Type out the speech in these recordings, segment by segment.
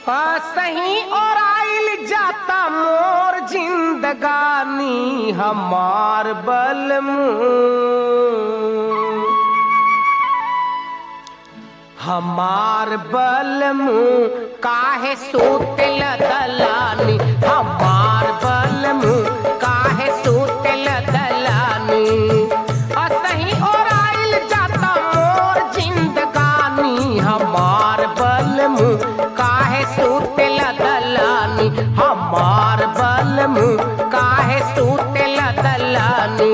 सही और आइल जाता मोर जिंदगानी हमार बल हमार बल काहे सोतेल दलानी हमार बल काहे सोतेल दलानी असही और आइल जाता मोर जिंदगानी हमार बल काहे सोतेल दलानी हमार बल काहे सोतेल दलानी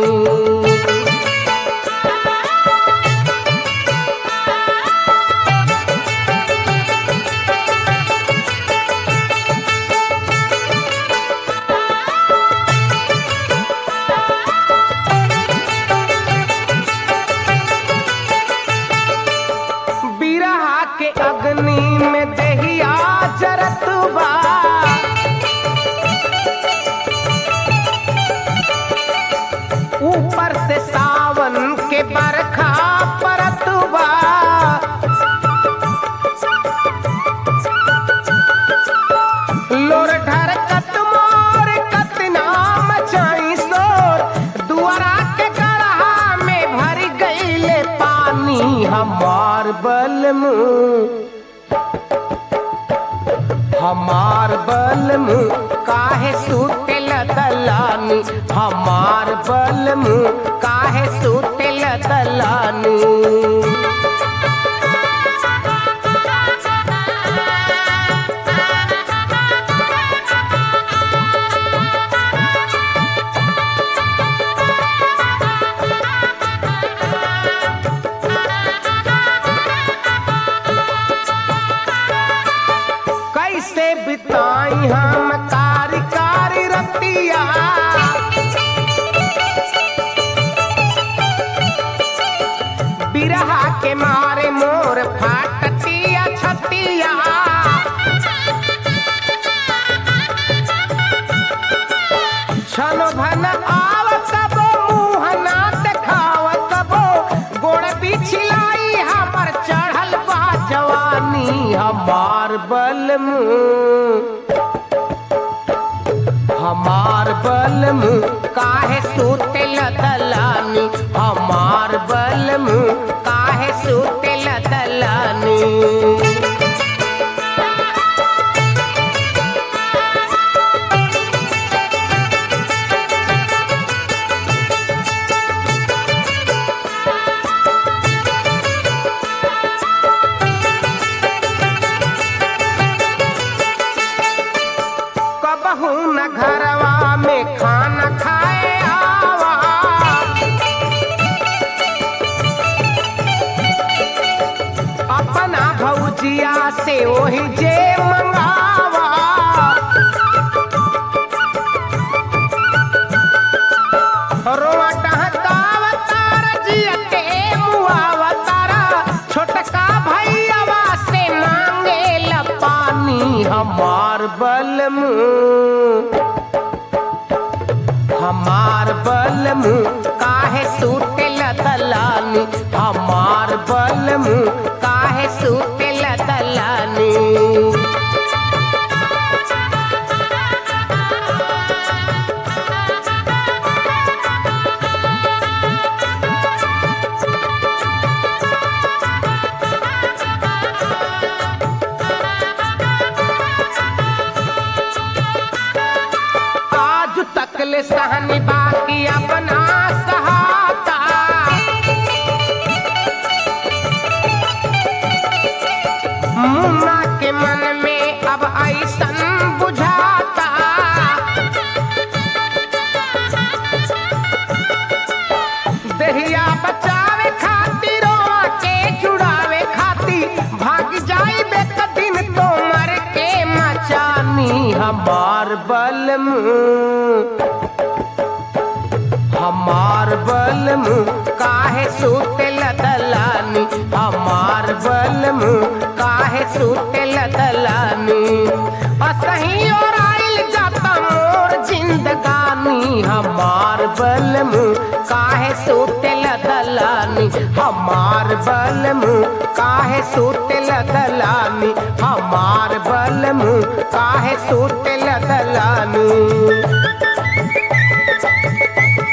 बिरहा के अग्नि में दहिया जरत बा ऊपर से सावन के बरखा परत बा लोर ढरकत मोर कतना मचाई शोर दुआरा के गढ़ा में भर गईले पानी हमार बल हमार बल काहे सुतेल दलानी हमार बल काहे सुतेल दलानी कैसे बिताई हम कारी कारी रतिया बिरहा के मारे मोर फाटतिया छतिया छन भन आव कबो मुँह ना देखाव कबो गोड़ बिछलाई हमर चढ़ल बा जवानी हमार बल हमार बल काहे सुतेल दलानी हमार बल काहे सुतेल दलानी कबहू न घरवा में खाना खाए आवा अपना भौजिया से वही जे मंगावा रोआ टहकावा तारा जिया के मुआवा तारा छोटका भैयावा से मांगे ला पानी हमार बल हमार बल काहे सुतेल दलानी हमार बल काहे सुतेल दलानी आज तक ले सहनी बाकी अपना सहाता मुन्ना के मन में अब ऐसन बुझाता दहिया बचावे खातिर के जुड़ावे खातिर भाग जाई बेक दिन तो मर के मचानी हमार बल हमार बल काहे सुतेल दलानी हमार बल काहे सुतेल दलानी असही और आइल जाता मोर जिंदगानी हमार बल काहे सुतेल दलानी हमार बल मुँह काहे सुतल दलानी हमार बल मुँह काहे सुतल दलानी